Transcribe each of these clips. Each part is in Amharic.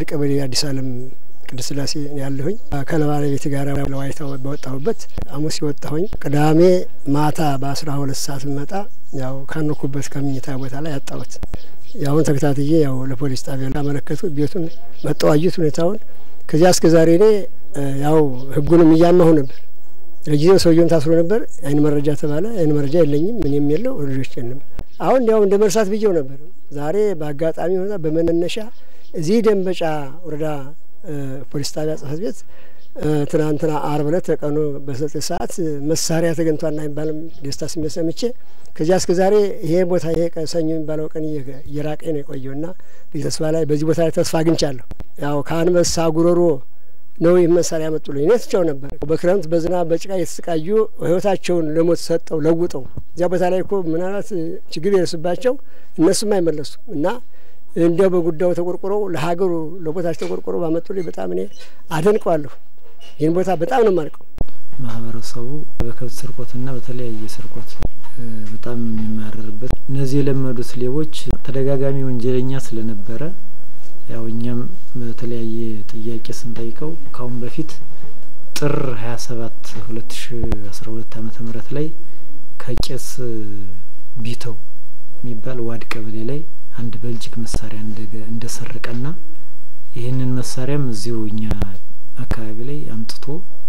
ቀበሌ አዲስ አለም ቅድስት ስላሴ ያለሁኝ ከባለቤት ጋር ለዋይታ በወጣሁበት ሐሙስ የወጣሁኝ ቅዳሜ ማታ በአስራ ሁለት ሰዓት መጣ ያው ካኖኩበት ከምኝታ ቦታ ላይ ያጣሁት። ያሁን ተከታትዬ ያው ለፖሊስ ጣቢያ አመለከቱ። ቤቱን መጠዋዩት ሁኔታውን ከዚያ እስከ ዛሬ እኔ ያው ህጉንም እያማሁ ነበር። ለጊዜው ሰውየውም ታስሮ ነበር። አይን መረጃ ተባለ። አይን መረጃ የለኝም ምንም የለው ልጆች የለም። አሁን ያው እንደ መርሳት ብዬው ነበር። ዛሬ በአጋጣሚ ሆና በመነሻ እዚህ ደንበጫ ወረዳ ፖሊስ ጣቢያ ጽህፈት ቤት ትናንትና አርብ ዕለት ተቀኑ በዘጠኝ ሰዓት መሳሪያ ተገኝቷልና የሚባልም ደስታ ስሜት ሰምቼ ከዚያ እስከ ዛሬ ይሄ ቦታ ይሄ ሰኞ የሚባለው ቀን እየራቀኝ ነው የቆየው እና ተስፋ ላይ በዚህ ቦታ ላይ ተስፋ አግኝቻለሁ። ያው ከአንበሳ ጉሮሮ ነው ይህ መሳሪያ ያመጡልኝ። እኔ ትቼው ነበር። በክረምት በዝናብ በጭቃ የተሰቃዩ ህይወታቸውን ለሞት ሰጠው ለውጠው እዚያ ቦታ ላይ እኮ ምናልባት ችግር የደርስባቸው እነሱም አይመለሱ እና እንዲያው በጉዳዩ ተቆርቆረው ለሀገሩ ለቦታቸው ተቆርቆረው ባመጡልኝ በጣም እኔ አደንቀዋለሁ። ይህን ቦታ በጣም ነው የማልቀው። ማህበረሰቡ በከብት ስርቆትና በተለያየ ስርቆት በጣም የሚማረርበት እነዚህ የለመዱት ሌቦች ተደጋጋሚ ወንጀለኛ ስለነበረ ያው እኛም በተለያየ ጥያቄ ስንጠይቀው ካሁን በፊት ጥር ሀያ ሰባት ሁለት ሺ አስራ ሁለት አመተ ምህረት ላይ ከቄስ ቢተው የሚባል ዋድ ቀበሌ ላይ አንድ በልጅግ መሳሪያ እንደሰረቀና ይህንን መሳሪያም እዚሁ እኛ አካባቢ ላይ አምጥቶ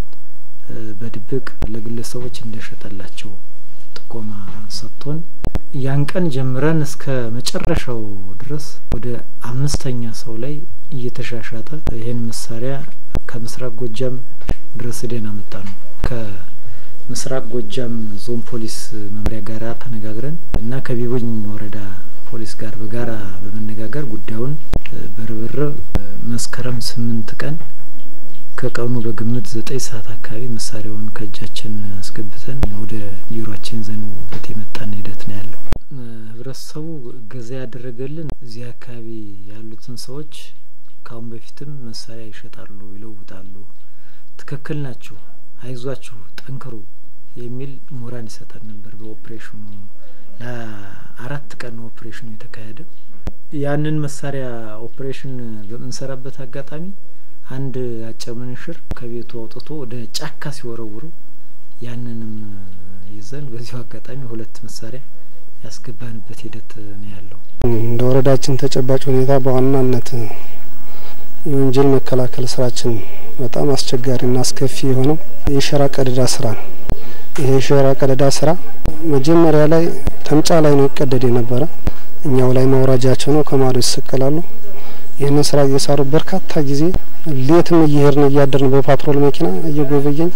በድብቅ ለግለሰቦች እንደሸጠላቸው ጥቆማ ሰጥቶን ያን ቀን ጀምረን እስከ መጨረሻው ድረስ ወደ አምስተኛ ሰው ላይ እየተሻሻጠ ይህን መሳሪያ ከምስራቅ ጎጃም ድረስ ሄደን አመጣ ነው። ከምስራቅ ጎጃም ዞን ፖሊስ መምሪያ ጋር ተነጋግረን እና ከቢቡኝ ወረዳ ፖሊስ ጋር በጋራ በመነጋገር ጉዳዩን በርብርብ መስከረም ስምንት ቀን ከቀኑ በግምት ዘጠኝ ሰዓት አካባቢ መሳሪያውን ከእጃችን አስገብተን ወደ ቢሮአችን ዘንበት የመጣን ሂደት ነው ያለው። ህብረተሰቡ እገዛ ያደረገልን እዚህ አካባቢ ያሉትን ሰዎች ካሁን በፊትም መሳሪያ ይሸጣሉ፣ ይለውጣሉ፣ ትክክል ናችሁ፣ አይዟችሁ፣ ጠንክሩ የሚል ሞራል ይሰጠን ነበር። በኦፕሬሽኑ ለአራት ቀን ኦፕሬሽኑ የተካሄደ ያንን መሳሪያ ኦፕሬሽን በምንሰራበት አጋጣሚ አንድ አጭር ምንሽር ከቤቱ አውጥቶ ወደ ጫካ ሲወረውሩ ያንንም ይዘን በዚሁ አጋጣሚ ሁለት መሳሪያ ያስገባንበት ሂደት ነው ያለው። እንደ ወረዳችን ተጨባጭ ሁኔታ በዋናነት የወንጀል መከላከል ስራችን በጣም አስቸጋሪና አስከፊ የሆነው የሸራ ቀደዳ ስራ ነው። ይሄ የሸራ ቀደዳ ስራ መጀመሪያ ላይ ተምጫ ላይ ነው ይቀደድ የነበረ እኛው ላይ መውራጃቸው ነው። ከማዶ ይሰቀላሉ። ይህንን ስራ እየሰሩ በርካታ ጊዜ ሌትም እየሄድን እያደርን በፓትሮል መኪና እየጎበኘን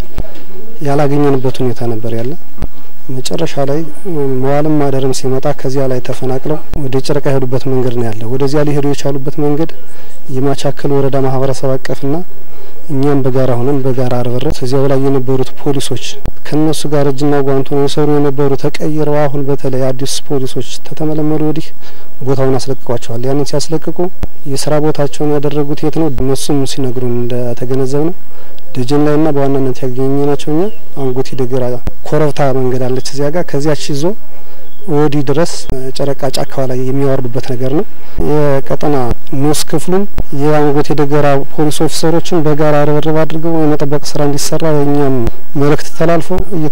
ያላገኘንበት ሁኔታ ነበር ያለ። መጨረሻ ላይ መዋልም ማደርም ሲመጣ ከዚያ ላይ ተፈናቅለው ወደ ጭረቃ የሄዱበት መንገድ ነው ያለ። ወደዚያ ሊሄዱ የቻሉበት መንገድ የማቻከል ወረዳ ማህበረሰብ አቀፍና እኛም በጋራ ሆነን በጋራ አርበረት እዚያው ላይ የነበሩት ፖሊሶች ከነሱ ጋር እጅና ጓንቱ ነው የሰሩ የነበሩ ተቀይረው አሁን በተለይ አዲስ ፖሊሶች ተተመለመዱ ወዲህ ቦታውን አስለቅቋቸዋል። ያንን ሲያስለቅቁ የስራ ቦታቸውን ያደረጉት የት ነው? እነሱም ሲነግሩን እንደተገነዘብ ነው ደጀን ላይ ና በዋናነት ያገኘ ናቸው። እኛ አንጉቲ ደገራ ኮረብታ መንገድ አለች እዚያ ጋር ከዚያች ይዞ ወዲህ ድረስ ጨረቃ ጫካዋ ላይ የሚያወርዱበት ነገር ነው። የቀጠና ንዑስ ክፍሉም የአንጎቴ ደገራ ፖሊስ ኦፊሰሮችን በጋራ ርብርብ አድርገው የመጠበቅ ስራ እንዲሰራ የእኛም መልእክት ተላልፎ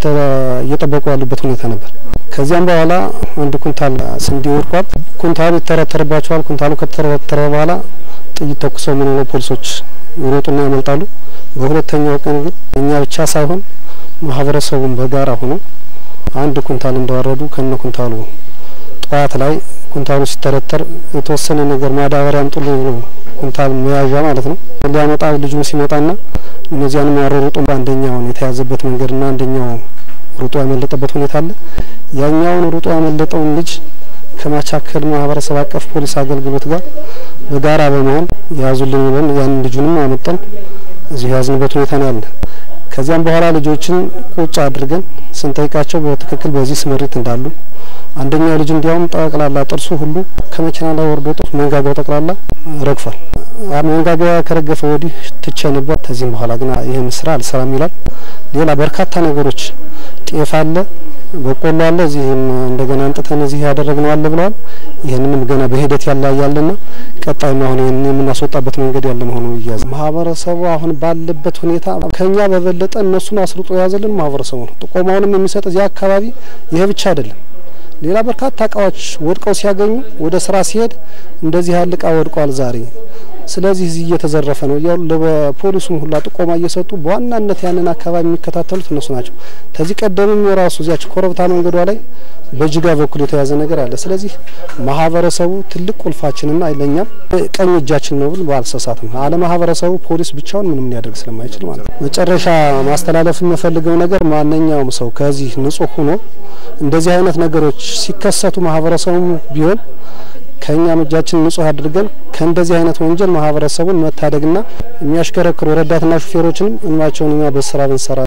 እየጠበቁ ያሉበት ሁኔታ ነበር። ከዚያም በኋላ አንድ ኩንታል ስንዴ ወድቋል። ኩንታሉ ይተረተርባቸዋል። ኩንታሉ ከተረተረ በኋላ ጥይት ተኩሰው ምን ነው ፖሊሶች ይሮጡና ያመልጣሉ። በሁለተኛው ቀን ግን እኛ ብቻ ሳይሆን ማህበረሰቡን በጋራ ሆኖ አንድ ኩንታል እንዳወረዱ ከነ ኩንታሉ ጠዋት ላይ ኩንታሉ ሲተረተር የተወሰነ ነገር ማዳበሪያ አምጡሉ ኩንታል መያዣ ማለት ነው ሊያመጣ ልጁም ሲመጣና እነዚያንም ያሮሩጡ አንደኛውን የተያዘበት መንገድና አንደኛው ሩጦ ያመለጠበት ሁኔታ አለ። ያኛውን ሩጦ ያመለጠውን ልጅ ከማቻከል ማህበረሰብ አቀፍ ፖሊስ አገልግሎት ጋር በጋራ በመሆን ያዙልን ብለን ያን ልጁንም አመጣን እዚሁ የያዝንበት ሁኔታ ነው ያለ። ከዚያም በኋላ ልጆችን ቁጭ አድርገን ስንጠይቃቸው በትክክል በዚህ ስምሪት እንዳሉ አንደኛው ልጅ እንዲያውም ጠቅላላ ጥርሱ ሁሉ ከመኪና ላይ ወርዶ ጥርሱ መንጋጋው ጠቅላላ ረግፏል። መንጋጋ ከረገፈ ወዲህ ትቼ ነበር። ከዚህም በኋላ ግን ይህን ስራ አልሰራም ይላል። ሌላ በርካታ ነገሮች ጤፍ አለ፣ በቆሎ አለ። እዚህም እንደገና አንጥተን እዚህ ያደረግነው አለ ብለዋል። ይህንንም ገና በሂደት ያለ ያለና ቀጣይ አሁን ይህን የምናስወጣበት መንገድ ያለ መሆኑ እያዘ ማህበረሰቡ አሁን ባለበት ሁኔታ ከኛ በበለጠ እነሱን አስርጦ የያዘልን ማህበረሰቡ ነው። ጥቆማውንም የሚሰጥ እዚህ አካባቢ ይሄ ብቻ አይደለም። ሌላ በርካታ እቃዎች ወድቀው ሲያገኙ ወደ ስራ ሲሄድ እንደዚህ ያለ እቃ ወድቋል ዛሬ ስለዚህ እዚህ እየተዘረፈ ነው እያሉ ለፖሊሱም ሁላ ጥቆማ እየሰጡ በዋናነት ያንን አካባቢ የሚከታተሉት እነሱ ናቸው። ከዚህ ቀደምም የራሱ እዚያች ኮረብታ መንገዷ ላይ በጅጋ በኩል የተያዘ ነገር አለ። ስለዚህ ማህበረሰቡ ትልቅ ቁልፋችንና ለእኛም ቀኝ እጃችን ነው ብል ባልሰሳት ነው። አለ ማህበረሰቡ ፖሊስ ብቻውን ምንም ሊያደርግ ስለማይችል ማለት ነው። መጨረሻ ማስተላለፍ የምፈልገው ነገር ማንኛውም ሰው ከዚህ ንጹህ ሆኖ እንደዚህ አይነት ነገሮች ሲከሰቱ ማህበረሰቡ ቢሆን ከእኛም እጃችን ንጹህ አድርገን ከእንደዚህ አይነት ወንጀል ማህበረሰቡን መታደግና የሚያሽከረክሩ ረዳትና ሹፌሮችንም እንባቸውን እኛ በስራ ብንሰራ